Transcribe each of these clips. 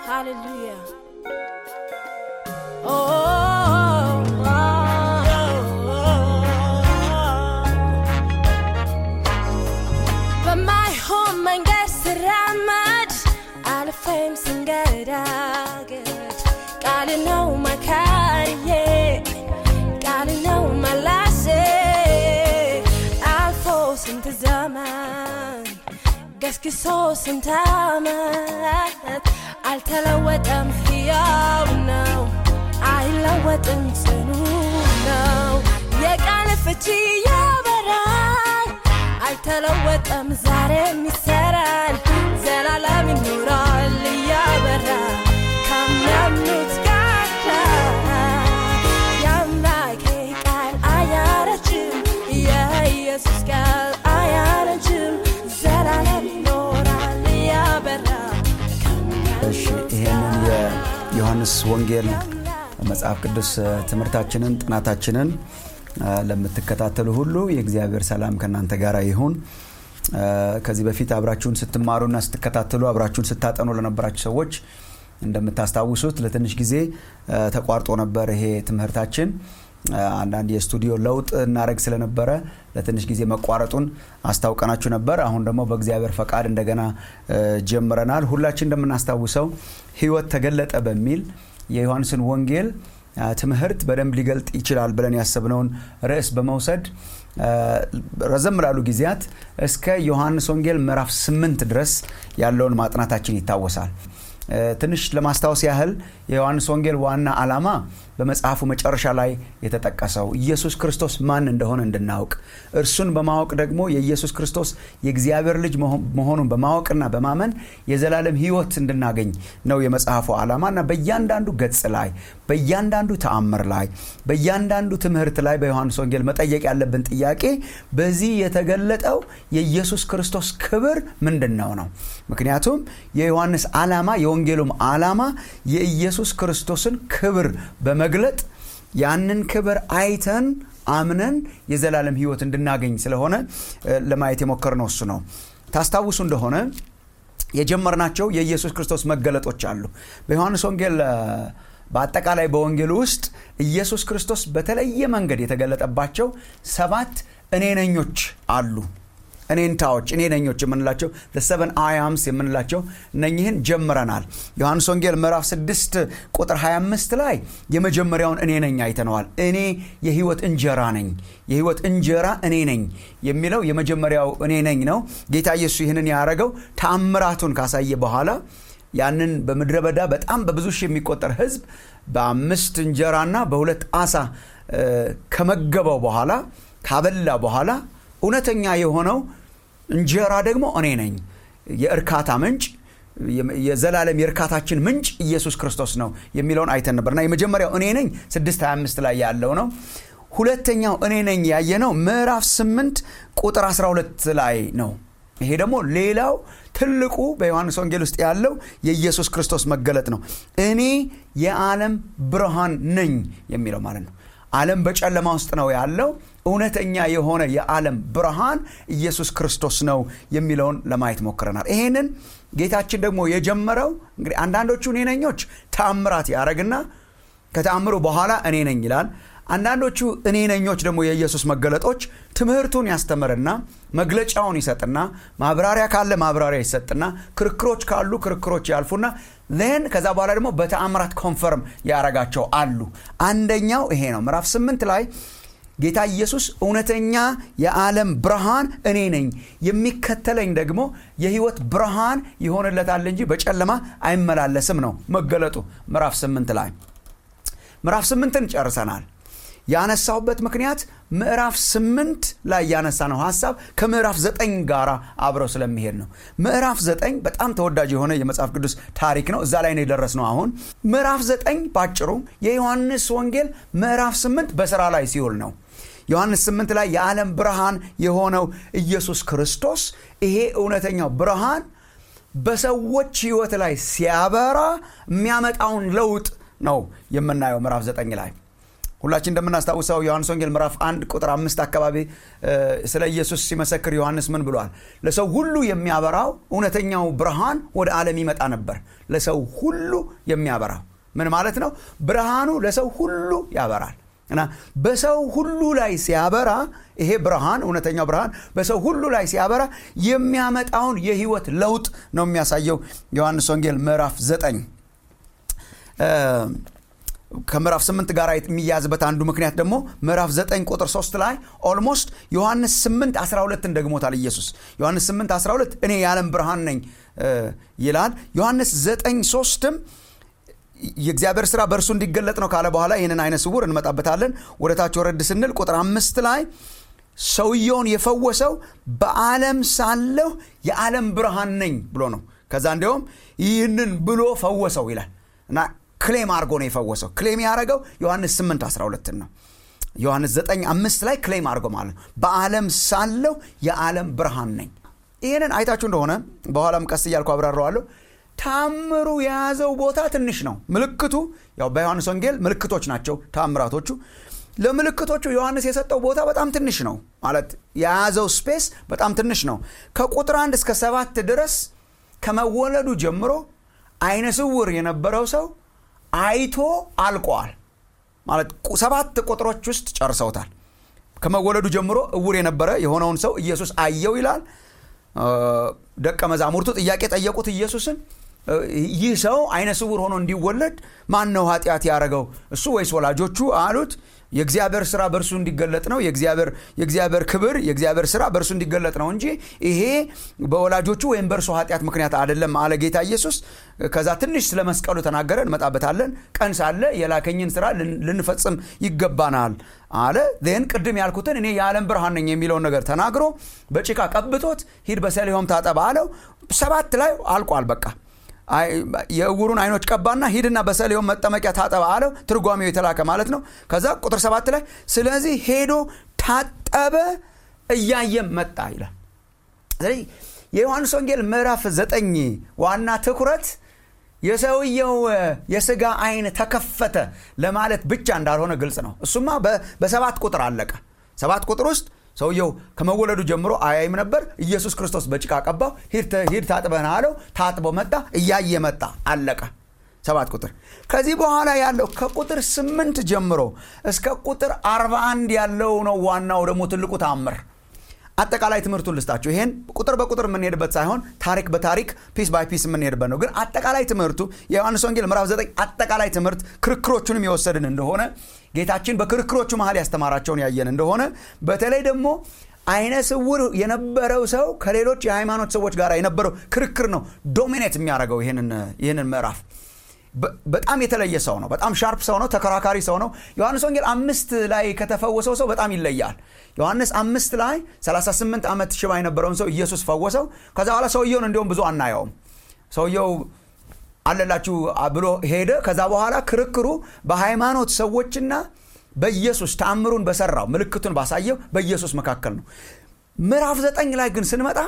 Hallelujah. Oh, oh, oh, oh. በማይሆን መንገድ ስራመድ አልፌም ስንገዳገድ ቃል ነው መካሪዬ ቃል ነው መላሴ አልፎ ስንት ዘመን ገስግሶ ስንት ዓመት አልተለወጠም፣ ሕያው ነው፣ አይለወጥም፣ ጽኑ ነው። የቃል ፍቺ ያበራል፣ አይተለወጠም፣ ዛሬም ይሰራል፣ ዘላለም ይኖራል እያበራ ከሚያምኑት ጋር የአምላኬ ቃል አያረጅም፣ የኢየሱስ ቃል አያረጅም፣ ዘላለም ይኖራል እያበራ እሺ ይህንን የዮሐንስ ወንጌል መጽሐፍ ቅዱስ ትምህርታችንን ጥናታችንን ለምትከታተሉ ሁሉ የእግዚአብሔር ሰላም ከእናንተ ጋር ይሁን። ከዚህ በፊት አብራችሁን ስትማሩና ስትከታተሉ አብራችሁን ስታጠኑ ለነበራችሁ ሰዎች እንደምታስታውሱት ለትንሽ ጊዜ ተቋርጦ ነበር ይሄ ትምህርታችን። አንዳንድ የስቱዲዮ ለውጥ እናደረግ ስለነበረ ለትንሽ ጊዜ መቋረጡን አስታውቀናችሁ ነበር። አሁን ደግሞ በእግዚአብሔር ፈቃድ እንደገና ጀምረናል። ሁላችን እንደምናስታውሰው ሕይወት ተገለጠ በሚል የዮሐንስን ወንጌል ትምህርት በደንብ ሊገልጥ ይችላል ብለን ያሰብነውን ርዕስ በመውሰድ ረዘም ላሉ ጊዜያት እስከ ዮሐንስ ወንጌል ምዕራፍ ስምንት ድረስ ያለውን ማጥናታችን ይታወሳል። ትንሽ ለማስታወስ ያህል የዮሐንስ ወንጌል ዋና ዓላማ በመጽሐፉ መጨረሻ ላይ የተጠቀሰው ኢየሱስ ክርስቶስ ማን እንደሆነ እንድናውቅ እርሱን በማወቅ ደግሞ የኢየሱስ ክርስቶስ የእግዚአብሔር ልጅ መሆኑን በማወቅና በማመን የዘላለም ሕይወት እንድናገኝ ነው የመጽሐፉ ዓላማ እና በእያንዳንዱ ገጽ ላይ በእያንዳንዱ ተአምር ላይ በእያንዳንዱ ትምህርት ላይ በዮሐንስ ወንጌል መጠየቅ ያለብን ጥያቄ በዚህ የተገለጠው የኢየሱስ ክርስቶስ ክብር ምንድን ነው ነው። ምክንያቱም የዮሐንስ ዓላማ የወንጌሉም ዓላማ የኢየሱስ ክርስቶስን ክብር በመግለጥ ያንን ክብር አይተን አምነን የዘላለም ሕይወት እንድናገኝ ስለሆነ ለማየት የሞከርነው እሱ ነው። ታስታውሱ እንደሆነ የጀመርናቸው የኢየሱስ ክርስቶስ መገለጦች አሉ። በዮሐንስ ወንጌል በአጠቃላይ በወንጌሉ ውስጥ ኢየሱስ ክርስቶስ በተለየ መንገድ የተገለጠባቸው ሰባት እኔነኞች አሉ። እኔንታዎች እኔ ነኞች የምንላቸው ሰቨን አያምስ የምንላቸው እነኝህን ጀምረናል። ዮሐንስ ወንጌል ምዕራፍ 6 ቁጥር 25 ላይ የመጀመሪያውን እኔ ነኝ አይተነዋል። እኔ የህይወት እንጀራ ነኝ፣ የህይወት እንጀራ እኔ ነኝ የሚለው የመጀመሪያው እኔ ነኝ ነው። ጌታ ኢየሱስ ይህንን ያደረገው ተአምራቱን ካሳየ በኋላ ያንን በምድረ በዳ በጣም በብዙ ሺህ የሚቆጠር ህዝብ በአምስት እንጀራና በሁለት አሳ ከመገበው በኋላ ካበላ በኋላ እውነተኛ የሆነው እንጀራ ደግሞ እኔ ነኝ፣ የእርካታ ምንጭ የዘላለም የእርካታችን ምንጭ ኢየሱስ ክርስቶስ ነው የሚለውን አይተን ነበር እና የመጀመሪያው እኔ ነኝ 625 ላይ ያለው ነው። ሁለተኛው እኔ ነኝ ያየነው ምዕራፍ 8 ቁጥር 12 ላይ ነው። ይሄ ደግሞ ሌላው ትልቁ በዮሐንስ ወንጌል ውስጥ ያለው የኢየሱስ ክርስቶስ መገለጥ ነው። እኔ የዓለም ብርሃን ነኝ የሚለው ማለት ነው። ዓለም በጨለማ ውስጥ ነው ያለው። እውነተኛ የሆነ የዓለም ብርሃን ኢየሱስ ክርስቶስ ነው የሚለውን ለማየት ሞክረናል። ይሄንን ጌታችን ደግሞ የጀመረው እንግዲህ አንዳንዶቹ እኔ ነኞች ተአምራት ያደረግና ከተአምሩ በኋላ እኔ ነኝ ይላል። አንዳንዶቹ እኔ ነኞች ደግሞ የኢየሱስ መገለጦች ትምህርቱን ያስተምርና መግለጫውን ይሰጥና ማብራሪያ ካለ ማብራሪያ ይሰጥና ክርክሮች ካሉ ክርክሮች ያልፉና ን ከዛ በኋላ ደግሞ በተአምራት ኮንፈርም ያረጋቸው አሉ። አንደኛው ይሄ ነው። ምዕራፍ ስምንት ላይ ጌታ ኢየሱስ እውነተኛ የዓለም ብርሃን እኔ ነኝ፣ የሚከተለኝ ደግሞ የሕይወት ብርሃን ይሆንለታል እንጂ በጨለማ አይመላለስም ነው መገለጡ። ምዕራፍ ስምንት ላይ ምዕራፍ ስምንትን ጨርሰናል። ያነሳሁበት ምክንያት ምዕራፍ ስምንት ላይ ያነሳ ነው ሀሳብ ከምዕራፍ ዘጠኝ ጋር አብረው ስለሚሄድ ነው። ምዕራፍ ዘጠኝ በጣም ተወዳጅ የሆነ የመጽሐፍ ቅዱስ ታሪክ ነው። እዛ ላይ ነው የደረስነው። አሁን ምዕራፍ ዘጠኝ ባጭሩ የዮሐንስ ወንጌል ምዕራፍ ስምንት በስራ ላይ ሲውል ነው። ዮሐንስ ስምንት ላይ የዓለም ብርሃን የሆነው ኢየሱስ ክርስቶስ ይሄ እውነተኛው ብርሃን በሰዎች ህይወት ላይ ሲያበራ የሚያመጣውን ለውጥ ነው የምናየው ምዕራፍ ዘጠኝ ላይ ሁላችን እንደምናስታውሰው ዮሐንስ ወንጌል ምዕራፍ አንድ ቁጥር አምስት አካባቢ ስለ ኢየሱስ ሲመሰክር ዮሐንስ ምን ብሏል? ለሰው ሁሉ የሚያበራው እውነተኛው ብርሃን ወደ ዓለም ይመጣ ነበር። ለሰው ሁሉ የሚያበራው ምን ማለት ነው? ብርሃኑ ለሰው ሁሉ ያበራል እና በሰው ሁሉ ላይ ሲያበራ ይሄ ብርሃን እውነተኛው ብርሃን በሰው ሁሉ ላይ ሲያበራ የሚያመጣውን የህይወት ለውጥ ነው የሚያሳየው። ዮሐንስ ወንጌል ምዕራፍ ዘጠኝ ከምዕራፍ ስምንት ጋር የሚያዝበት አንዱ ምክንያት ደግሞ ምዕራፍ 9 ቁጥር 3 ላይ ኦልሞስት ዮሐንስ 8 12ን ደግሞታል ኢየሱስ ዮሐንስ 8 12 እኔ የዓለም ብርሃን ነኝ ይላል ዮሐንስ 9 3ም የእግዚአብሔር ስራ በእርሱ እንዲገለጥ ነው ካለ በኋላ ይህንን አይነ ስውር እንመጣበታለን ወደ ታች ወረድ ስንል ቁጥር አምስት ላይ ሰውየውን የፈወሰው በዓለም ሳለሁ የዓለም ብርሃን ነኝ ብሎ ነው ከዛ እንዲያውም ይህንን ብሎ ፈወሰው ይላል እና ክሌም አድርጎ ነው የፈወሰው ክሌም ያደረገው ዮሐንስ 8 12 ነው ዮሐንስ 9 አምስት ላይ ክሌም አድርጎ ማለት ነው በዓለም ሳለሁ የዓለም ብርሃን ነኝ ይህንን አይታችሁ እንደሆነ በኋላም ቀስ እያልኩ አብራረዋለሁ ታምሩ የያዘው ቦታ ትንሽ ነው ምልክቱ ያው በዮሐንስ ወንጌል ምልክቶች ናቸው ታምራቶቹ ለምልክቶቹ ዮሐንስ የሰጠው ቦታ በጣም ትንሽ ነው ማለት የያዘው ስፔስ በጣም ትንሽ ነው ከቁጥር አንድ እስከ ሰባት ድረስ ከመወለዱ ጀምሮ አይነ ስውር የነበረው ሰው አይቶ አልቋል ማለት ሰባት ቁጥሮች ውስጥ ጨርሰውታል ከመወለዱ ጀምሮ እውር የነበረ የሆነውን ሰው ኢየሱስ አየው ይላል ደቀ መዛሙርቱ ጥያቄ ጠየቁት ኢየሱስን ይህ ሰው አይነ ስውር ሆኖ እንዲወለድ ማን ነው ኃጢአት ያደረገው እሱ ወይስ ወላጆቹ አሉት የእግዚአብሔር ስራ በእርሱ እንዲገለጥ ነው የእግዚአብሔር ክብር የእግዚአብሔር ስራ በእርሱ እንዲገለጥ ነው እንጂ ይሄ በወላጆቹ ወይም በእርሱ ኃጢአት ምክንያት አይደለም አለ ጌታ ኢየሱስ ከዛ ትንሽ ስለ መስቀሉ ተናገረ እንመጣበታለን ቀን ሳለ የላከኝን ስራ ልንፈጽም ይገባናል አለ ን ቅድም ያልኩትን እኔ የዓለም ብርሃን ነኝ የሚለውን ነገር ተናግሮ በጭቃ ቀብቶት ሂድ በሰሊሆም ታጠባ አለው ሰባት ላይ አልቋል በቃ የእውሩን አይኖች ቀባና ሂድና በሰሊሆም መጠመቂያ ታጠባ አለው ትርጓሜው የተላከ ማለት ነው ከዛ ቁጥር ሰባት ላይ ስለዚህ ሄዶ ታጠበ እያየም መጣ ይላል ስለዚህ የዮሐንስ ወንጌል ምዕራፍ ዘጠኝ ዋና ትኩረት የሰውየው የስጋ አይን ተከፈተ ለማለት ብቻ እንዳልሆነ ግልጽ ነው እሱማ በሰባት ቁጥር አለቀ ሰባት ቁጥር ውስጥ ሰውየው ከመወለዱ ጀምሮ አያይም ነበር ኢየሱስ ክርስቶስ በጭቃ ቀባው ሂድ ታጥበን አለው ታጥቦ መጣ እያየ መጣ አለቀ ሰባት ቁጥር ከዚህ በኋላ ያለው ከቁጥር ስምንት ጀምሮ እስከ ቁጥር 41 ያለው ነው ዋናው ደግሞ ትልቁ ታምር አጠቃላይ ትምህርቱን ልስጣችሁ ይሄን ቁጥር በቁጥር የምንሄድበት ሳይሆን ታሪክ በታሪክ ፒስ ባይ ፒስ የምንሄድበት ነው ግን አጠቃላይ ትምህርቱ የዮሐንስ ወንጌል ምዕራፍ 9 አጠቃላይ ትምህርት ክርክሮቹንም የወሰድን እንደሆነ ጌታችን በክርክሮቹ መሀል ያስተማራቸውን ያየን እንደሆነ በተለይ ደግሞ አይነ ስውር የነበረው ሰው ከሌሎች የሃይማኖት ሰዎች ጋር የነበረው ክርክር ነው ዶሚኔት የሚያደርገው ይህንን ምዕራፍ በጣም የተለየ ሰው ነው በጣም ሻርፕ ሰው ነው ተከራካሪ ሰው ነው ዮሐንስ ወንጌል አምስት ላይ ከተፈወሰው ሰው በጣም ይለያል ዮሐንስ አምስት ላይ 38 ዓመት ሽባ የነበረውን ሰው ኢየሱስ ፈወሰው ከዛ በኋላ ሰውየውን እንዲሁም ብዙ አናየውም ሰውየው አለላችሁ ብሎ ሄደ ከዛ በኋላ ክርክሩ በሃይማኖት ሰዎችና በኢየሱስ ተአምሩን በሰራው ምልክቱን ባሳየው በኢየሱስ መካከል ነው ምዕራፍ ዘጠኝ ላይ ግን ስንመጣ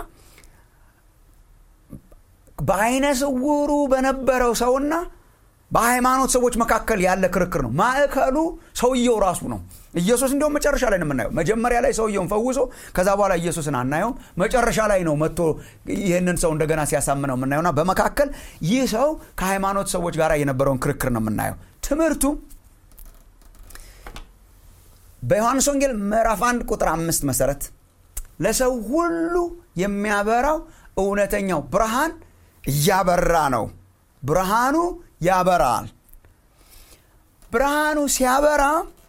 በአይነ ስውሩ በነበረው ሰውና በሃይማኖት ሰዎች መካከል ያለ ክርክር ነው ማዕከሉ ሰውየው ራሱ ነው ኢየሱስ እንዲሁም መጨረሻ ላይ ነው የምናየው መጀመሪያ ላይ ሰውየውን ፈውሶ ከዛ በኋላ ኢየሱስን አናየውም መጨረሻ ላይ ነው መጥቶ ይህንን ሰው እንደገና ሲያሳምነው የምናየውና በመካከል ይህ ሰው ከሃይማኖት ሰዎች ጋር የነበረውን ክርክር ነው የምናየው ትምህርቱ በዮሐንስ ወንጌል ምዕራፍ 1 ቁጥር አምስት መሰረት ለሰው ሁሉ የሚያበራው እውነተኛው ብርሃን እያበራ ነው ብርሃኑ ያበራል ብርሃኑ ሲያበራ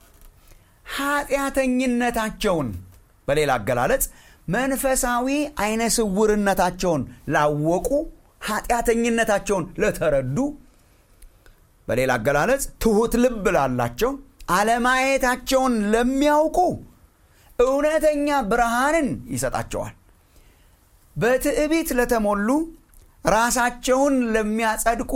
ኃጢአተኝነታቸውን በሌላ አገላለጽ መንፈሳዊ አይነ ስውርነታቸውን ላወቁ ኃጢአተኝነታቸውን ለተረዱ በሌላ አገላለጽ ትሁት ልብ ላላቸው አለማየታቸውን ለሚያውቁ እውነተኛ ብርሃንን ይሰጣቸዋል በትዕቢት ለተሞሉ ራሳቸውን ለሚያጸድቁ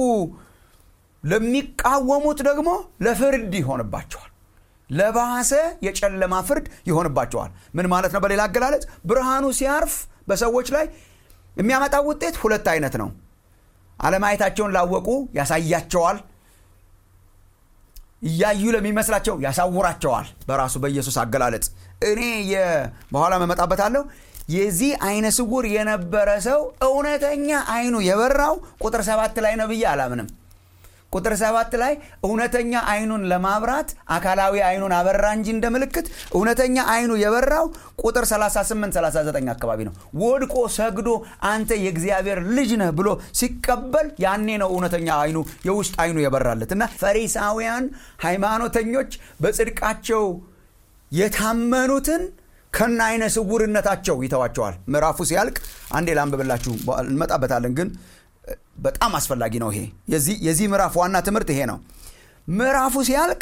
ለሚቃወሙት ደግሞ ለፍርድ ይሆንባቸዋል ለባሰ የጨለማ ፍርድ ይሆንባቸዋል ምን ማለት ነው በሌላ አገላለጽ ብርሃኑ ሲያርፍ በሰዎች ላይ የሚያመጣው ውጤት ሁለት አይነት ነው አለማየታቸውን ላወቁ ያሳያቸዋል እያዩ ለሚመስላቸው ያሳውራቸዋል በራሱ በኢየሱስ አገላለጽ እኔ በኋላ መመጣበታለሁ የዚህ አይነ ስውር የነበረ ሰው እውነተኛ አይኑ የበራው ቁጥር ሰባት ላይ ነው ብዬ አላምንም ቁጥር ሰባት ላይ እውነተኛ አይኑን ለማብራት አካላዊ አይኑን አበራ እንጂ እንደ ምልክት እውነተኛ አይኑ የበራው ቁጥር 38 39 አካባቢ ነው ወድቆ ሰግዶ አንተ የእግዚአብሔር ልጅ ነህ ብሎ ሲቀበል ያኔ ነው እውነተኛ አይኑ የውስጥ አይኑ የበራለት እና ፈሪሳውያን ሃይማኖተኞች በጽድቃቸው የታመኑትን ከነ አይነ ስውርነታቸው ይተዋቸዋል ምዕራፉ ሲያልቅ አንዴ ላንብብላችሁ እንመጣበታለን ግን በጣም አስፈላጊ ነው ይሄ የዚህ ምዕራፍ ዋና ትምህርት ይሄ ነው ምዕራፉ ሲያልቅ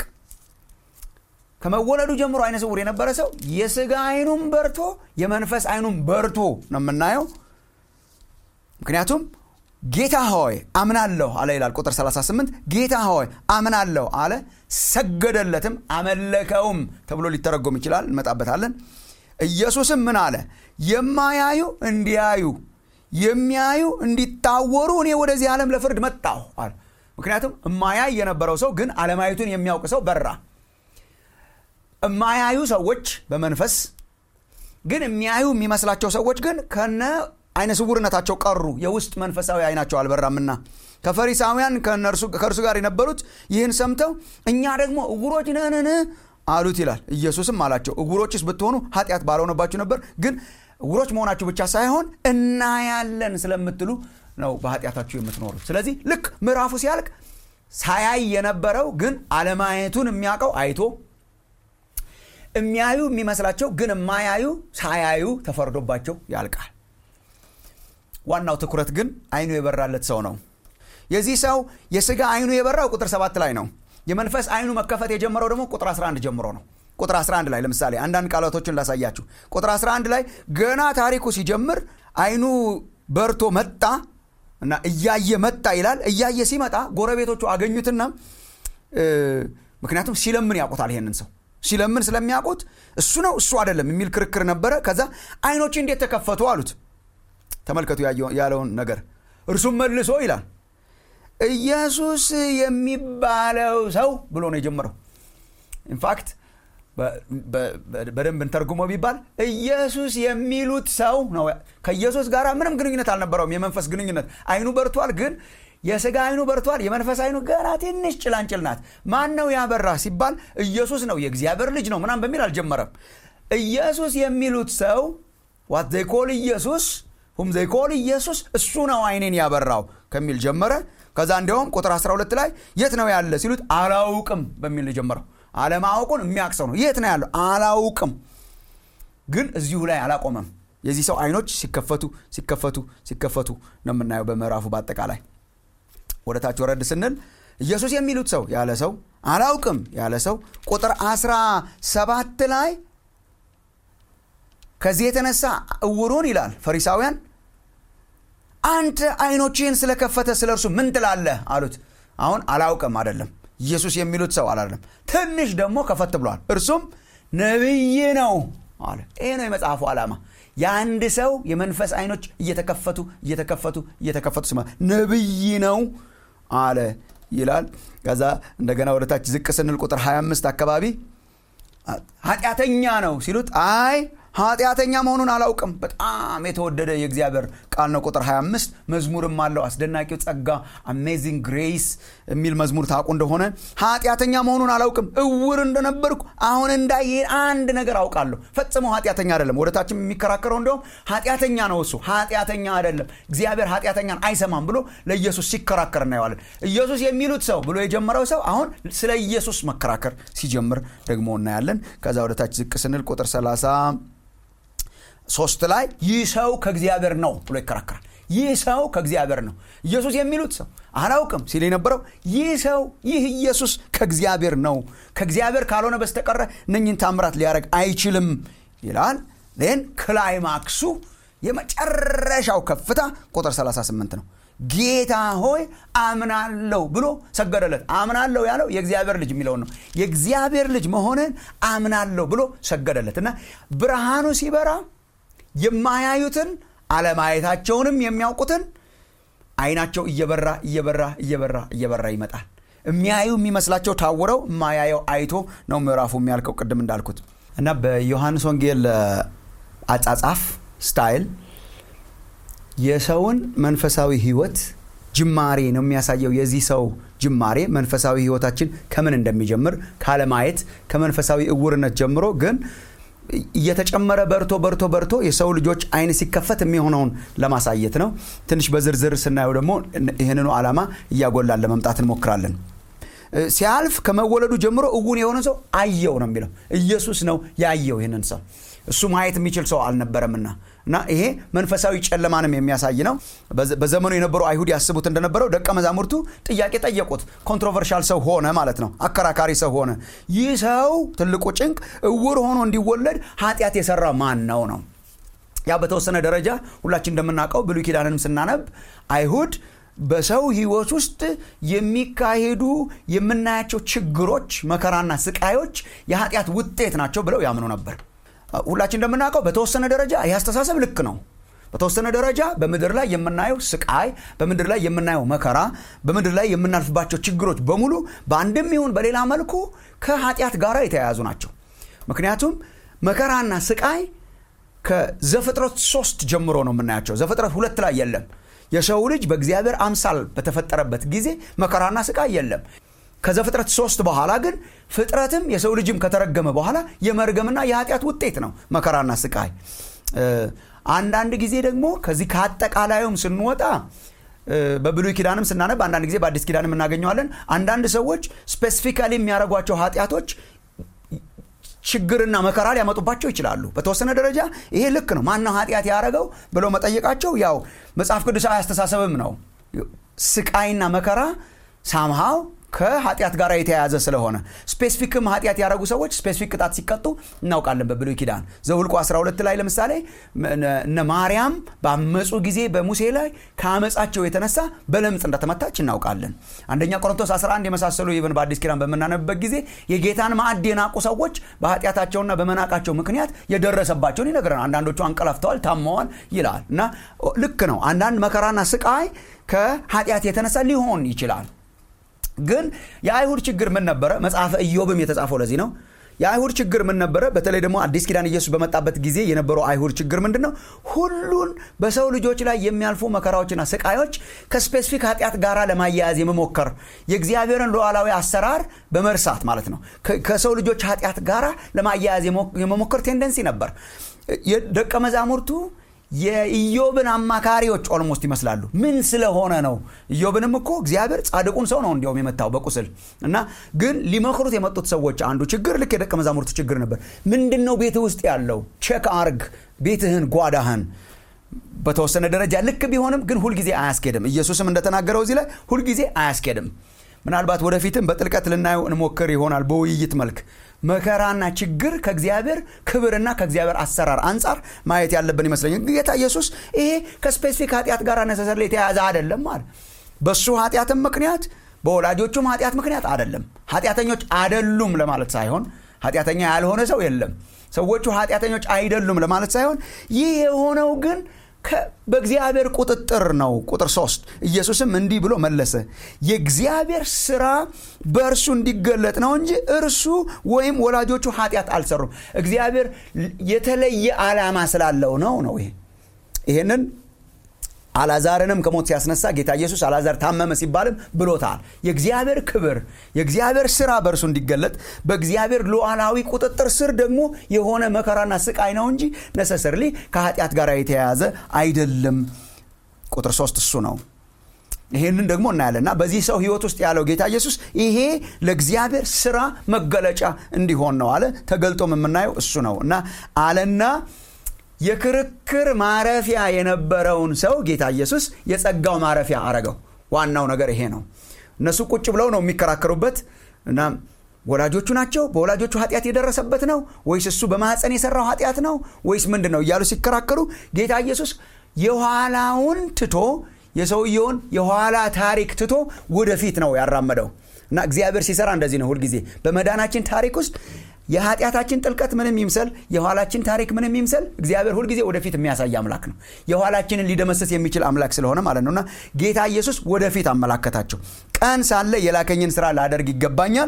ከመወለዱ ጀምሮ አይነ ስውር የነበረ ሰው የስጋ አይኑም በርቶ የመንፈስ አይኑም በርቶ ነው የምናየው ምክንያቱም ጌታ ሆይ አምናለሁ አለ ይላል ቁጥር 38 ጌታ ሆይ አምናለሁ አለ ሰገደለትም አመለከውም ተብሎ ሊተረጎም ይችላል እንመጣበታለን ኢየሱስም ምን አለ የማያዩ እንዲያዩ የሚያዩ እንዲታወሩ እኔ ወደዚህ ዓለም ለፍርድ መጣሁ አለ ምክንያቱም እማያይ የነበረው ሰው ግን አለማየቱን የሚያውቅ ሰው በራ እማያዩ ሰዎች በመንፈስ ግን የሚያዩ የሚመስላቸው ሰዎች ግን ከነ አይነ ስውርነታቸው ቀሩ የውስጥ መንፈሳዊ አይናቸው አልበራምና ከፈሪሳውያን ከእርሱ ጋር የነበሩት ይህን ሰምተው እኛ ደግሞ እውሮች ነንን አሉት ይላል ኢየሱስም አላቸው እውሮችስ ብትሆኑ ኃጢአት ባልሆነባችሁ ነበር ግን እውሮች መሆናችሁ ብቻ ሳይሆን እናያለን ስለምትሉ ነው በኃጢአታችሁ የምትኖሩት ስለዚህ ልክ ምዕራፉ ሲያልቅ ሳያይ የነበረው ግን አለማየቱን የሚያውቀው አይቶ የሚያዩ የሚመስላቸው ግን የማያዩ ሳያዩ ተፈርዶባቸው ያልቃል ዋናው ትኩረት ግን አይኑ የበራለት ሰው ነው የዚህ ሰው የስጋ አይኑ የበራው ቁጥር ሰባት ላይ ነው የመንፈስ አይኑ መከፈት የጀመረው ደግሞ ቁጥር 11 ጀምሮ ነው ቁጥር 11 ላይ ለምሳሌ አንዳንድ ቃላቶችን ላሳያችሁ ቁጥር 11 ላይ ገና ታሪኩ ሲጀምር አይኑ በርቶ መጣ እና እያየ መጣ ይላል እያየ ሲመጣ ጎረቤቶቹ አገኙትና ምክንያቱም ሲለምን ያውቁታል ይሄንን ሰው ሲለምን ስለሚያውቁት እሱ ነው እሱ አይደለም የሚል ክርክር ነበረ ከዛ አይኖች እንዴት ተከፈቱ አሉት ተመልከቱ ያለውን ነገር እርሱም መልሶ ይላል ኢየሱስ የሚባለው ሰው ብሎ ነው የጀመረው ኢንፋክት በደንብ እንተርጉሞ ቢባል ኢየሱስ የሚሉት ሰው ነው ከኢየሱስ ጋር ምንም ግንኙነት አልነበረውም የመንፈስ ግንኙነት አይኑ በርቷል ግን የስጋ አይኑ በርቷል የመንፈስ አይኑ ገና ትንሽ ጭላንጭል ናት ማን ነው ያበራ ሲባል ኢየሱስ ነው የእግዚአብሔር ልጅ ነው ምናም በሚል አልጀመረም ኢየሱስ የሚሉት ሰው ዋት ዘይኮል ኢየሱስ ሁም ዘይኮል ኢየሱስ እሱ ነው አይኔን ያበራው ከሚል ጀመረ ከዛ እንዲያውም ቁጥር 12 ላይ የት ነው ያለ ሲሉት አላውቅም በሚል ጀመረው አለማወቁን የሚያቅሰው ነው የት ነው ያለው አላውቅም ግን እዚሁ ላይ አላቆመም የዚህ ሰው አይኖች ሲከፈቱ ሲከፈቱ ሲከፈቱ ነው የምናየው በምዕራፉ በአጠቃላይ ወደ ታች ወረድ ስንል ኢየሱስ የሚሉት ሰው ያለ ሰው አላውቅም ያለ ሰው ቁጥር 17 ላይ ከዚህ የተነሳ እውሩን ይላል ፈሪሳውያን አንተ አይኖችህን ስለከፈተ ስለ እርሱ ምን ትላለህ አሉት አሁን አላውቅም አይደለም ኢየሱስ የሚሉት ሰው አላለም ትንሽ ደግሞ ከፈት ብለዋል እርሱም ነቢይ ነው አለ ይሄ ነው የመጽሐፉ ዓላማ የአንድ ሰው የመንፈስ አይኖች እየተከፈቱ እየተከፈቱ እየተከፈቱ ስማ ነቢይ ነው አለ ይላል ከዛ እንደገና ወደታች ዝቅ ስንል ቁጥር 25 አካባቢ ኃጢአተኛ ነው ሲሉት አይ ኃጢአተኛ መሆኑን አላውቅም በጣም የተወደደ የእግዚአብሔር ቃል ነው ቁጥር 25 መዝሙርም አለው አስደናቂው ጸጋ አሜዚንግ ግሬስ የሚል መዝሙር ታውቁ እንደሆነ ኃጢአተኛ መሆኑን አላውቅም እውር እንደነበርኩ አሁን እንዳይ አንድ ነገር አውቃለሁ ፈጽሞ ኃጢአተኛ አይደለም ወደታችም የሚከራከረው እንዲሁም ኃጢአተኛ ነው እሱ ኃጢአተኛ አይደለም እግዚአብሔር ኃጢአተኛን አይሰማም ብሎ ለኢየሱስ ሲከራከር እናየዋለን ኢየሱስ የሚሉት ሰው ብሎ የጀመረው ሰው አሁን ስለ ኢየሱስ መከራከር ሲጀምር ደግሞ እናያለን ከዛ ወደታች ዝቅ ስንል ቁጥር 30 ሶስት ላይ ይህ ሰው ከእግዚአብሔር ነው ብሎ ይከራከራል ይህ ሰው ከእግዚአብሔር ነው ኢየሱስ የሚሉት ሰው አላውቅም ሲል የነበረው ይህ ሰው ይህ ኢየሱስ ከእግዚአብሔር ነው ከእግዚአብሔር ካልሆነ በስተቀረ እነኝን ታምራት ሊያደረግ አይችልም ይላል ን ክላይማክሱ የመጨረሻው ከፍታ ቁጥር 38 ነው ጌታ ሆይ አምናለሁ ብሎ ሰገደለት አምናለሁ ያለው የእግዚአብሔር ልጅ የሚለውን ነው የእግዚአብሔር ልጅ መሆንን አምናለሁ ብሎ ሰገደለት እና ብርሃኑ ሲበራ የማያዩትን አለማየታቸውንም የሚያውቁትን አይናቸው እየበራ እየበራ እየበራ እየበራ ይመጣል የሚያዩ የሚመስላቸው ታውረው የማያየው አይቶ ነው ምዕራፉ የሚያልቀው ቅድም እንዳልኩት እና በዮሐንስ ወንጌል አጻጻፍ ስታይል የሰውን መንፈሳዊ ህይወት ጅማሬ ነው የሚያሳየው የዚህ ሰው ጅማሬ መንፈሳዊ ህይወታችን ከምን እንደሚጀምር ካለማየት ከመንፈሳዊ እውርነት ጀምሮ ግን እየተጨመረ በርቶ በርቶ በርቶ የሰው ልጆች አይን ሲከፈት የሚሆነውን ለማሳየት ነው ትንሽ በዝርዝር ስናየው ደግሞ ይህንኑ ዓላማ እያጎላን ለመምጣት እንሞክራለን ሲያልፍ ከመወለዱ ጀምሮ እውን የሆነ ሰው አየው ነው የሚለው ኢየሱስ ነው ያየው ይህንን ሰው እሱ ማየት የሚችል ሰው አልነበረምና እና ይሄ መንፈሳዊ ጨለማንም የሚያሳይ ነው በዘመኑ የነበሩ አይሁድ ያስቡት እንደነበረው ደቀ መዛሙርቱ ጥያቄ ጠየቁት ኮንትሮቨርሻል ሰው ሆነ ማለት ነው አከራካሪ ሰው ሆነ ይህ ሰው ትልቁ ጭንቅ እውር ሆኖ እንዲወለድ ኃጢአት የሰራ ማን ነው ነው ያ በተወሰነ ደረጃ ሁላችን እንደምናውቀው ብሉይ ኪዳንንም ስናነብ አይሁድ በሰው ህይወት ውስጥ የሚካሄዱ የምናያቸው ችግሮች መከራና ስቃዮች የኃጢአት ውጤት ናቸው ብለው ያምኑ ነበር ሁላችን እንደምናውቀው በተወሰነ ደረጃ ይህ አስተሳሰብ ልክ ነው በተወሰነ ደረጃ በምድር ላይ የምናየው ስቃይ በምድር ላይ የምናየው መከራ በምድር ላይ የምናልፍባቸው ችግሮች በሙሉ በአንድም ይሁን በሌላ መልኩ ከኃጢአት ጋር የተያያዙ ናቸው ምክንያቱም መከራና ስቃይ ከዘፍጥረት ሶስት ጀምሮ ነው የምናያቸው ዘፍጥረት ሁለት ላይ የለም የሰው ልጅ በእግዚአብሔር አምሳል በተፈጠረበት ጊዜ መከራና ስቃይ የለም ከዘፍጥረት ሶስት በኋላ ግን ፍጥረትም የሰው ልጅም ከተረገመ በኋላ የመርገምና የኃጢአት ውጤት ነው መከራና ስቃይ አንዳንድ ጊዜ ደግሞ ከዚህ ከአጠቃላዩም ስንወጣ በብሉይ ኪዳንም ስናነብ አንዳንድ ጊዜ በአዲስ ኪዳንም እናገኘዋለን አንዳንድ ሰዎች ስፔሲፊካሊ የሚያደርጓቸው ኃጢአቶች ችግርና መከራ ሊያመጡባቸው ይችላሉ በተወሰነ ደረጃ ይሄ ልክ ነው ማነው ኃጢአት ያደረገው ብለው መጠየቃቸው ያው መጽሐፍ ቅዱሳዊ አስተሳሰብም ነው ስቃይና መከራ ሳምሃው ከኃጢአት ጋር የተያያዘ ስለሆነ ስፔሲፊክም ኃጢአት ያደረጉ ሰዎች ስፔሲፊክ ቅጣት ሲቀጡ እናውቃለን በብሉይ ኪዳን ዘውልቁ 12 ላይ ለምሳሌ እነ ማርያም ባመፁ ጊዜ በሙሴ ላይ ከአመፃቸው የተነሳ በለምጽ እንደተመታች እናውቃለን አንደኛ ቆሮንቶስ 11 የመሳሰሉ ይብን በአዲስ ኪዳን በምናነብበት ጊዜ የጌታን ማዕድ የናቁ ሰዎች በኃጢአታቸውና በመናቃቸው ምክንያት የደረሰባቸውን ይነግረናል አንዳንዶቹ አንቀላፍተዋል ታመዋል ይላል እና ልክ ነው አንዳንድ መከራና ስቃይ ከኃጢአት የተነሳ ሊሆን ይችላል ግን የአይሁድ ችግር ምን ነበረ መጽሐፈ ኢዮብም የተጻፈው ለዚህ ነው የአይሁድ ችግር ምን ነበረ በተለይ ደግሞ አዲስ ኪዳን ኢየሱስ በመጣበት ጊዜ የነበረው አይሁድ ችግር ምንድን ነው ሁሉን በሰው ልጆች ላይ የሚያልፉ መከራዎችና ስቃዮች ከስፔሲፊክ ኃጢአት ጋር ለማያያዝ የመሞከር የእግዚአብሔርን ሉዓላዊ አሰራር በመርሳት ማለት ነው ከሰው ልጆች ኃጢአት ጋር ለማያያዝ የመሞከር ቴንደንሲ ነበር ደቀ መዛሙርቱ የኢዮብን አማካሪዎች ኦልሞስት ይመስላሉ ምን ስለሆነ ነው ኢዮብንም እኮ እግዚአብሔር ጻድቁን ሰው ነው እንዲያውም የመታው በቁስል እና ግን ሊመክሩት የመጡት ሰዎች አንዱ ችግር ልክ የደቀ መዛሙርቱ ችግር ነበር ምንድን ነው ቤት ውስጥ ያለው ቼክ አርግ ቤትህን ጓዳህን በተወሰነ ደረጃ ልክ ቢሆንም ግን ሁልጊዜ አያስኬድም ኢየሱስም እንደተናገረው እዚህ ላይ ሁልጊዜ አያስኬድም ምናልባት ወደፊትም በጥልቀት ልናየው እንሞክር ይሆናል በውይይት መልክ መከራና ችግር ከእግዚአብሔር ክብርና ከእግዚአብሔር አሰራር አንጻር ማየት ያለብን ይመስለኛል ጌታ ኢየሱስ ይሄ ከስፔሲፊክ ኃጢአት ጋር ነሰሰር የተያዘ አይደለም ማለት በሱ ኃጢአትም ምክንያት በወላጆቹም ኃጢአት ምክንያት አይደለም ኃጢአተኞች አደሉም ለማለት ሳይሆን ኃጢአተኛ ያልሆነ ሰው የለም ሰዎቹ ኃጢአተኞች አይደሉም ለማለት ሳይሆን ይህ የሆነው ግን በእግዚአብሔር ቁጥጥር ነው ቁጥር ሶስት ኢየሱስም እንዲህ ብሎ መለሰ የእግዚአብሔር ስራ በእርሱ እንዲገለጥ ነው እንጂ እርሱ ወይም ወላጆቹ ኃጢአት አልሰሩም እግዚአብሔር የተለየ ዓላማ ስላለው ነው ነው ይሄ ይሄንን አላዛርንም ከሞት ሲያስነሳ ጌታ ኢየሱስ አላዛር ታመመ ሲባልም ብሎታል የእግዚአብሔር ክብር የእግዚአብሔር ስራ በእርሱ እንዲገለጥ በእግዚአብሔር ሉዓላዊ ቁጥጥር ስር ደግሞ የሆነ መከራና ስቃይ ነው እንጂ ነሰሰርሊ ከኃጢአት ጋር የተያያዘ አይደለም ቁጥር ሶስት እሱ ነው ይሄንን ደግሞ እናያለን እና በዚህ ሰው ህይወት ውስጥ ያለው ጌታ ኢየሱስ ይሄ ለእግዚአብሔር ስራ መገለጫ እንዲሆን ነው አለ ተገልጦም የምናየው እሱ ነው እና አለና የክርክር ማረፊያ የነበረውን ሰው ጌታ ኢየሱስ የጸጋው ማረፊያ አረገው ዋናው ነገር ይሄ ነው እነሱ ቁጭ ብለው ነው የሚከራከሩበት እና ወላጆቹ ናቸው በወላጆቹ ኃጢአት የደረሰበት ነው ወይስ እሱ በማህፀን የሰራው ኃጢአት ነው ወይስ ምንድን ነው እያሉ ሲከራከሩ ጌታ ኢየሱስ የኋላውን ትቶ የሰውየውን የኋላ ታሪክ ትቶ ወደፊት ነው ያራመደው እና እግዚአብሔር ሲሰራ እንደዚህ ነው ሁልጊዜ በመዳናችን ታሪክ ውስጥ የኃጢአታችን ጥልቀት ምንም ይምሰል የኋላችን ታሪክ ምንም ይምሰል እግዚአብሔር ሁልጊዜ ወደፊት የሚያሳይ አምላክ ነው የኋላችንን ሊደመስስ የሚችል አምላክ ስለሆነ ማለት ነውና ጌታ ኢየሱስ ወደፊት አመላከታቸው ቀን ሳለ የላከኝን ስራ ላደርግ ይገባኛል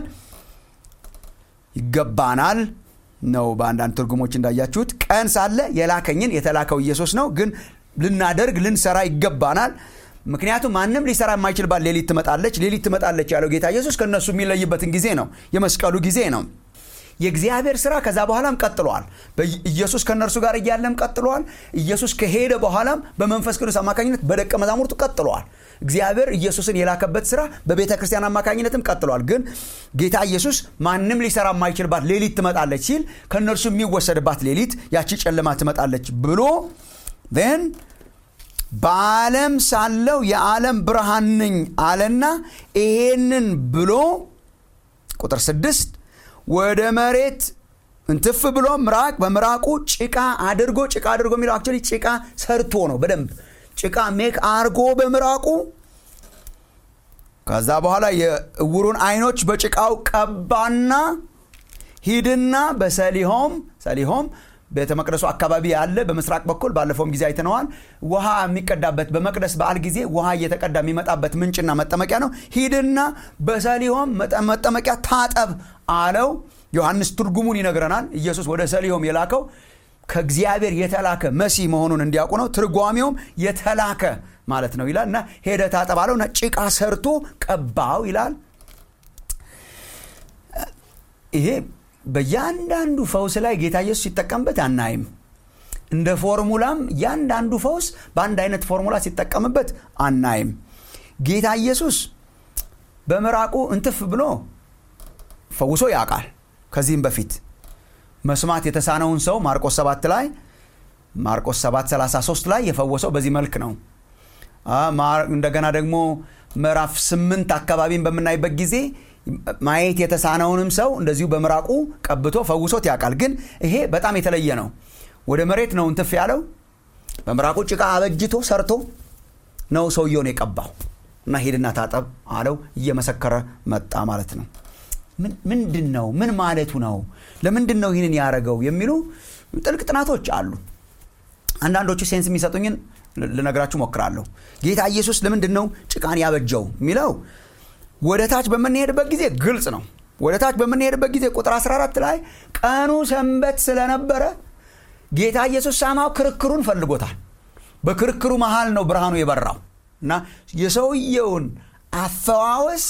ይገባናል ነው በአንዳንድ ትርጉሞች እንዳያችሁት ቀን ሳለ የላከኝን የተላከው ኢየሱስ ነው ግን ልናደርግ ልንሰራ ይገባናል ምክንያቱም ማንም ሊሰራ የማይችልባት ሌሊት ትመጣለች ሌሊት ትመጣለች ያለው ጌታ ኢየሱስ ከእነሱ የሚለይበትን ጊዜ ነው የመስቀሉ ጊዜ ነው የእግዚአብሔር ስራ ከዛ በኋላም ቀጥሏል ኢየሱስ ከእነርሱ ጋር እያለም ቀጥሏል ኢየሱስ ከሄደ በኋላም በመንፈስ ቅዱስ አማካኝነት በደቀ መዛሙርቱ ቀጥሏል እግዚአብሔር ኢየሱስን የላከበት ስራ በቤተ ክርስቲያን አማካኝነትም ቀጥሏል ግን ጌታ ኢየሱስ ማንም ሊሰራ የማይችልባት ሌሊት ትመጣለች ሲል ከእነርሱ የሚወሰድባት ሌሊት ያቺ ጨለማ ትመጣለች ብሎ ን በዓለም ሳለው የዓለም ብርሃን ነኝ አለና ይሄንን ብሎ ቁጥር ስድስት ወደ መሬት እንትፍ ብሎ ምራቅ በምራቁ ጭቃ አድርጎ ጭቃ አድርጎ የሚለው አክቹዋሊ ጭቃ ሰርቶ ነው በደንብ ጭቃ ሜክ አርጎ በምራቁ ከዛ በኋላ የእውሩን አይኖች በጭቃው ቀባና ሂድና በሰሊሆም ሰሊሆም ቤተ መቅደሱ አካባቢ ያለ በምስራቅ በኩል ባለፈውም ጊዜ አይተነዋል ውሃ የሚቀዳበት በመቅደስ በዓል ጊዜ ውሃ እየተቀዳ የሚመጣበት ምንጭና መጠመቂያ ነው ሂድና በሰሊሆም መጠመቂያ ታጠብ አለው ዮሐንስ ትርጉሙን ይነግረናል ኢየሱስ ወደ ሰሊሆም የላከው ከእግዚአብሔር የተላከ መሲ መሆኑን እንዲያውቁ ነው ትርጓሜውም የተላከ ማለት ነው ይላል እና ሄደ ታጠብ አለው እና ጭቃ ሰርቶ ቀባው ይላል ይሄ በእያንዳንዱ ፈውስ ላይ ጌታ ኢየሱስ ሲጠቀምበት አናይም እንደ ፎርሙላም እያንዳንዱ ፈውስ በአንድ አይነት ፎርሙላ ሲጠቀምበት አናይም ጌታ ኢየሱስ በምራቁ እንትፍ ብሎ ፈውሶ ያውቃል ከዚህም በፊት መስማት የተሳነውን ሰው ማርቆስ 7 ላይ ማርቆስ 7 33 ላይ የፈወሰው በዚህ መልክ ነው እንደገና ደግሞ ምዕራፍ 8 አካባቢን በምናይበት ጊዜ ማየት የተሳነውንም ሰው እንደዚሁ በምራቁ ቀብቶ ፈውሶት ያውቃል ግን ይሄ በጣም የተለየ ነው ወደ መሬት ነው እንትፍ ያለው በምራቁ ጭቃ አበጅቶ ሰርቶ ነው ሰውየውን የቀባው እና ሂድና ታጠብ አለው እየመሰከረ መጣ ማለት ነው ምንድን ነው ምን ማለቱ ነው ለምንድን ነው ይህንን ያደረገው የሚሉ ጥልቅ ጥናቶች አሉ አንዳንዶቹ ሴንስ የሚሰጡኝን ልነግራችሁ ሞክራለሁ ጌታ ኢየሱስ ለምንድን ነው ጭቃን ያበጀው የሚለው ወደ ታች በምንሄድበት ጊዜ ግልጽ ነው ወደ ታች በምንሄድበት ጊዜ ቁጥር 14 ላይ ቀኑ ሰንበት ስለነበረ ጌታ ኢየሱስ ሳማው ክርክሩን ፈልጎታል በክርክሩ መሃል ነው ብርሃኑ የበራው እና የሰውየውን አፈዋወስ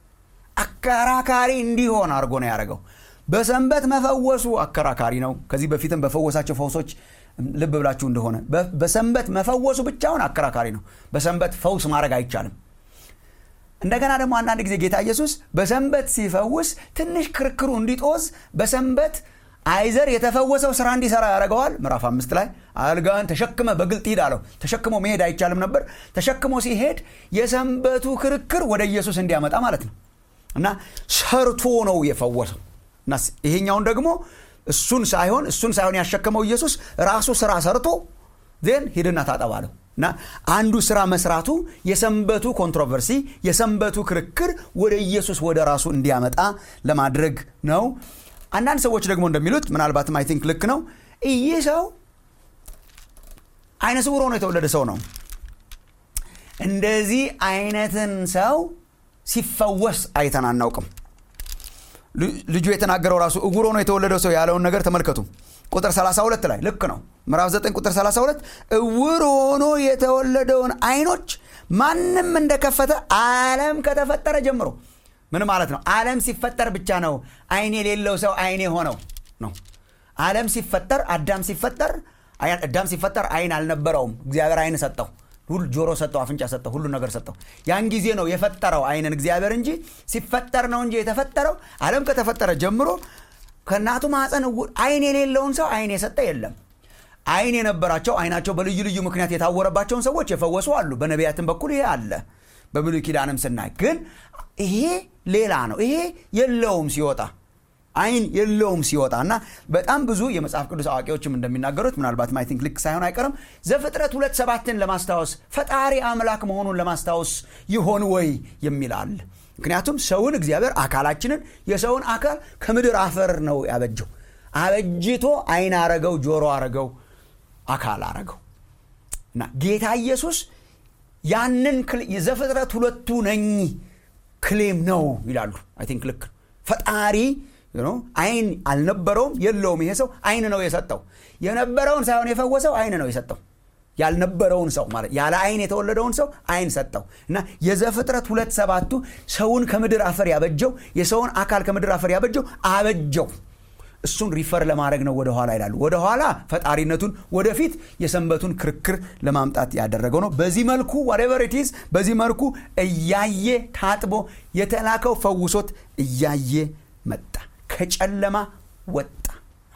አከራካሪ እንዲሆን አድርጎ ነው ያደረገው በሰንበት መፈወሱ አከራካሪ ነው ከዚህ በፊትም በፈወሳቸው ፈውሶች ልብ ብላችሁ እንደሆነ በሰንበት መፈወሱ ብቻውን አከራካሪ ነው በሰንበት ፈውስ ማድረግ አይቻልም እንደገና ደግሞ አንዳንድ ጊዜ ጌታ ኢየሱስ በሰንበት ሲፈውስ ትንሽ ክርክሩ እንዲጦዝ በሰንበት አይዘር የተፈወሰው ስራ እንዲሰራ ያደረገዋል ምዕራፍ አምስት ላይ አልጋን ተሸክመ በግልጥ ሂድ አለው ተሸክሞ መሄድ አይቻልም ነበር ተሸክሞ ሲሄድ የሰንበቱ ክርክር ወደ ኢየሱስ እንዲያመጣ ማለት ነው እና ሰርቶ ነው የፈወሰው እና ይሄኛውን ደግሞ እሱን ሳይሆን እሱን ሳይሆን ያሸከመው ኢየሱስ ራሱ ስራ ሰርቶ ዜን ሂድና ታጠባለሁ እና አንዱ ስራ መስራቱ የሰንበቱ ኮንትሮቨርሲ የሰንበቱ ክርክር ወደ ኢየሱስ ወደ ራሱ እንዲያመጣ ለማድረግ ነው አንዳንድ ሰዎች ደግሞ እንደሚሉት ምናልባትም አይ ቲንክ ልክ ነው ይህ ሰው አይነ ስውር ሆኖ የተወለደ ሰው ነው እንደዚህ አይነትን ሰው ሲፈወስ አይተን አናውቅም ልጁ የተናገረው ራሱ እውር ሆኖ የተወለደው ሰው ያለውን ነገር ተመልከቱ ቁጥር 32 ላይ ልክ ነው ምዕራፍ 9 ቁጥር 32 እውር ሆኖ የተወለደውን አይኖች ማንም እንደከፈተ አለም ከተፈጠረ ጀምሮ ምን ማለት ነው አለም ሲፈጠር ብቻ ነው አይን የሌለው ሰው አይኔ ሆነው ነው አለም ሲፈጠር አዳም ሲፈጠር አዳም ሲፈጠር አይን አልነበረውም እግዚአብሔር አይን ሰጠው ሁሉ ጆሮ ሰጠው አፍንጫ ሰጠው ሁሉ ነገር ሰጠው ያን ጊዜ ነው የፈጠረው አይንን እግዚአብሔር እንጂ ሲፈጠር ነው እንጂ የተፈጠረው አለም ከተፈጠረ ጀምሮ ከእናቱ ማፀን አይን የሌለውን ሰው አይን የሰጠ የለም አይን የነበራቸው አይናቸው በልዩ ልዩ ምክንያት የታወረባቸውን ሰዎች የፈወሱ አሉ በነቢያትን በኩል ይሄ አለ በብሉይ ኪዳንም ስናይ ግን ይሄ ሌላ ነው ይሄ የለውም ሲወጣ አይን የለውም ሲወጣ እና በጣም ብዙ የመጽሐፍ ቅዱስ አዋቂዎችም እንደሚናገሩት ምናልባት አይ ቲንክ ልክ ሳይሆን አይቀርም ዘፍጥረት ሁለት ሰባትን ለማስታወስ ፈጣሪ አምላክ መሆኑን ለማስታወስ ይሆን ወይ የሚል አለ ምክንያቱም ሰውን እግዚአብሔር አካላችንን የሰውን አካል ከምድር አፈር ነው ያበጀው አበጅቶ አይን አረገው ጆሮ አረገው አካል አረገው እና ጌታ ኢየሱስ ያንን የዘፍጥረት ሁለቱ ነኝ ክሌም ነው ይላሉ አይ ቲንክ ልክ ፈጣሪ አይን አልነበረውም የለውም ይሄ ሰው አይን ነው የሰጠው የነበረውን ሳይሆን የፈወሰው አይን ነው የሰጠው ያልነበረውን ሰው ማለት ያለ አይን የተወለደውን ሰው አይን ሰጠው እና የዘፍጥረት ሁለት ሰባቱ ሰውን ከምድር አፈር ያበጀው የሰውን አካል ከምድር አፈር ያበጀው አበጀው እሱን ሪፈር ለማድረግ ነው ወደኋላ ይላሉ ወደኋላ ፈጣሪነቱን ወደፊት የሰንበቱን ክርክር ለማምጣት ያደረገው ነው በዚህ መልኩ ወሬቨር ኢትዝ በዚህ መልኩ እያየ ታጥቦ የተላከው ፈውሶት እያየ መጣ ከጨለማ ወጣ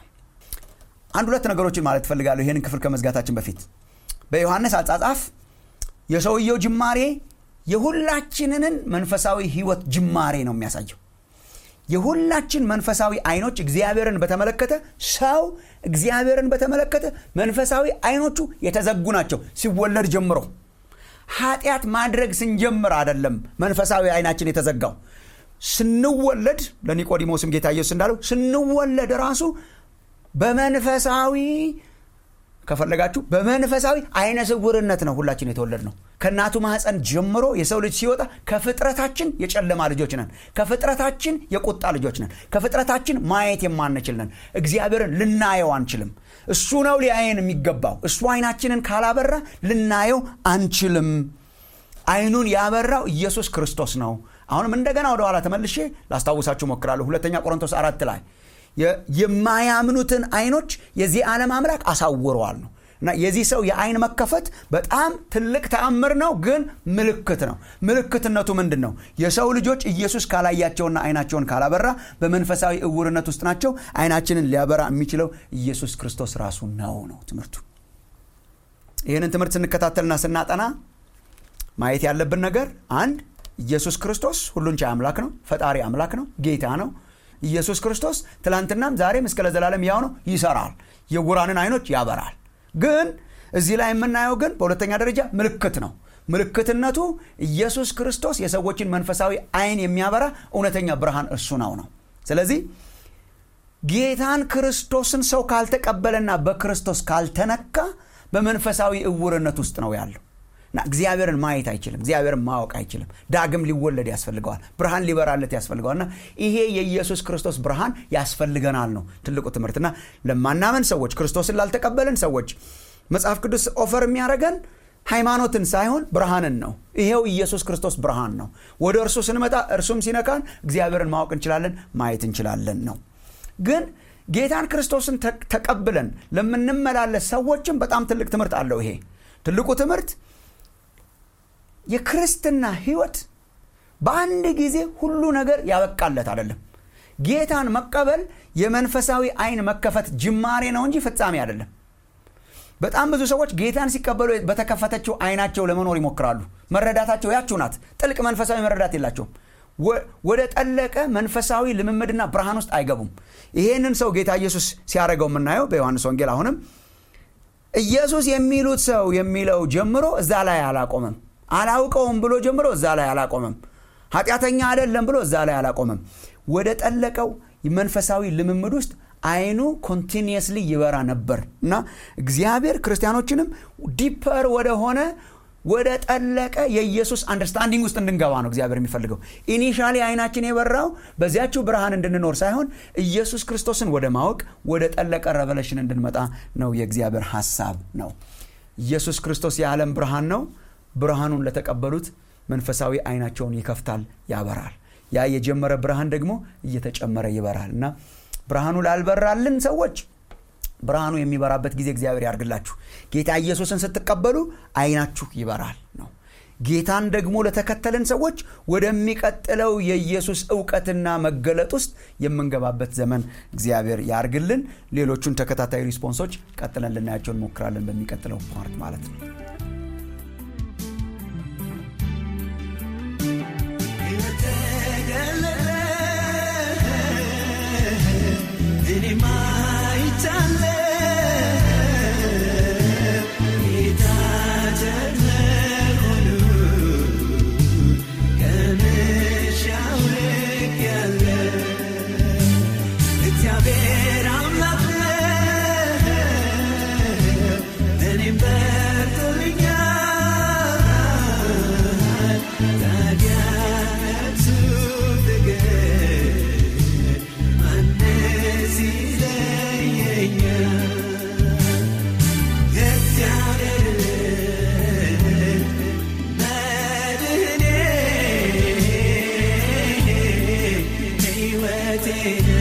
አንድ ሁለት ነገሮችን ማለት ትፈልጋለሁ ይህንን ክፍል ከመዝጋታችን በፊት በዮሐንስ አጻጻፍ የሰውየው ጅማሬ የሁላችንን መንፈሳዊ ህይወት ጅማሬ ነው የሚያሳየው የሁላችን መንፈሳዊ አይኖች እግዚአብሔርን በተመለከተ ሰው እግዚአብሔርን በተመለከተ መንፈሳዊ አይኖቹ የተዘጉ ናቸው ሲወለድ ጀምሮ ኃጢአት ማድረግ ስንጀምር አይደለም መንፈሳዊ አይናችን የተዘጋው ስንወለድ ለኒቆዲሞስም ጌታ ኢየሱስ እንዳለው ስንወለድ ራሱ በመንፈሳዊ ከፈለጋችሁ በመንፈሳዊ አይነ ስውርነት ነው ሁላችን የተወለድ ነው ከእናቱ ማህፀን ጀምሮ የሰው ልጅ ሲወጣ ከፍጥረታችን የጨለማ ልጆች ነን ከፍጥረታችን የቁጣ ልጆች ነን ከፍጥረታችን ማየት የማንችል ነን እግዚአብሔርን ልናየው አንችልም እሱ ነው ሊያየን የሚገባው እሱ አይናችንን ካላበራ ልናየው አንችልም አይኑን ያበራው ኢየሱስ ክርስቶስ ነው አሁንም እንደገና ወደኋላ ተመልሼ ላስታውሳችሁ ሞክራለሁ ሁለተኛ ቆሮንቶስ አራት ላይ የማያምኑትን አይኖች የዚህ ዓለም አምላክ አሳውረዋል ነው እና የዚህ ሰው የአይን መከፈት በጣም ትልቅ ተአምር ነው ግን ምልክት ነው ምልክትነቱ ምንድን ነው የሰው ልጆች ኢየሱስ ካላያቸውና አይናቸውን ካላበራ በመንፈሳዊ እውርነት ውስጥ ናቸው አይናችንን ሊያበራ የሚችለው ኢየሱስ ክርስቶስ ራሱ ነው ነው ትምህርቱ ይህንን ትምህርት ስንከታተልና ስናጠና ማየት ያለብን ነገር አንድ ኢየሱስ ክርስቶስ ሁሉን ቻይ አምላክ ነው ፈጣሪ አምላክ ነው ጌታ ነው ኢየሱስ ክርስቶስ ትላንትናም ዛሬም እስከ ለዘላለም ያው ነው ይሰራል የጉራንን አይኖች ያበራል ግን እዚህ ላይ የምናየው ግን በሁለተኛ ደረጃ ምልክት ነው ምልክትነቱ ኢየሱስ ክርስቶስ የሰዎችን መንፈሳዊ አይን የሚያበራ እውነተኛ ብርሃን እሱ ነው ነው ስለዚህ ጌታን ክርስቶስን ሰው ካልተቀበለና በክርስቶስ ካልተነካ በመንፈሳዊ እውርነት ውስጥ ነው ያለው እና እግዚአብሔርን ማየት አይችልም እግዚአብሔርን ማወቅ አይችልም ዳግም ሊወለድ ያስፈልገዋል ብርሃን ሊበራለት ያስፈልገዋል እና ይሄ የኢየሱስ ክርስቶስ ብርሃን ያስፈልገናል ነው ትልቁ ትምህርትና ለማናመን ሰዎች ክርስቶስን ላልተቀበልን ሰዎች መጽሐፍ ቅዱስ ኦፈር የሚያደረገን ሃይማኖትን ሳይሆን ብርሃንን ነው ይሄው ኢየሱስ ክርስቶስ ብርሃን ነው ወደ እርሱ ስንመጣ እርሱም ሲነካን እግዚአብሔርን ማወቅ እንችላለን ማየት እንችላለን ነው ግን ጌታን ክርስቶስን ተቀብለን ለምንመላለስ ሰዎችም በጣም ትልቅ ትምህርት አለው ይሄ ትልቁ ትምህርት የክርስትና ህይወት በአንድ ጊዜ ሁሉ ነገር ያበቃለት አይደለም ጌታን መቀበል የመንፈሳዊ አይን መከፈት ጅማሬ ነው እንጂ ፍጻሜ አይደለም በጣም ብዙ ሰዎች ጌታን ሲቀበሉ በተከፈተችው አይናቸው ለመኖር ይሞክራሉ መረዳታቸው ያችሁ ናት ጥልቅ መንፈሳዊ መረዳት የላቸውም ወደ ጠለቀ መንፈሳዊ ልምምድና ብርሃን ውስጥ አይገቡም ይሄንን ሰው ጌታ ኢየሱስ ሲያደረገው የምናየው በዮሐንስ ወንጌል አሁንም ኢየሱስ የሚሉት ሰው የሚለው ጀምሮ እዛ ላይ አላቆመም አላውቀውም ብሎ ጀምሮ እዛ ላይ አላቆመም ኃጢአተኛ አይደለም ብሎ እዛ ላይ አላቆመም ወደ ጠለቀው መንፈሳዊ ልምምድ ውስጥ አይኑ ኮንቲኒየስሊ ይበራ ነበር እና እግዚአብሔር ክርስቲያኖችንም ዲፐር ወደሆነ ወደ ጠለቀ የኢየሱስ አንደርስታንዲንግ ውስጥ እንድንገባ ነው እግዚአብሔር የሚፈልገው ኢኒሻሊ አይናችን የበራው በዚያችው ብርሃን እንድንኖር ሳይሆን ኢየሱስ ክርስቶስን ወደ ማወቅ ወደ ጠለቀ ረቨሌሽን እንድንመጣ ነው የእግዚአብሔር ሀሳብ ነው ኢየሱስ ክርስቶስ የዓለም ብርሃን ነው ብርሃኑን ለተቀበሉት መንፈሳዊ አይናቸውን ይከፍታል ያበራል ያ የጀመረ ብርሃን ደግሞ እየተጨመረ ይበራል እና ብርሃኑ ላልበራልን ሰዎች ብርሃኑ የሚበራበት ጊዜ እግዚአብሔር ያርግላችሁ ጌታ ኢየሱስን ስትቀበሉ አይናችሁ ይበራል ነው ጌታን ደግሞ ለተከተልን ሰዎች ወደሚቀጥለው የኢየሱስ እውቀትና መገለጥ ውስጥ የምንገባበት ዘመን እግዚአብሔር ያርግልን ሌሎቹን ተከታታይ ሪስፖንሶች ቀጥለን ልናያቸው እንሞክራለን በሚቀጥለው ፓርት ማለት ነው Shall እግዚአብሔር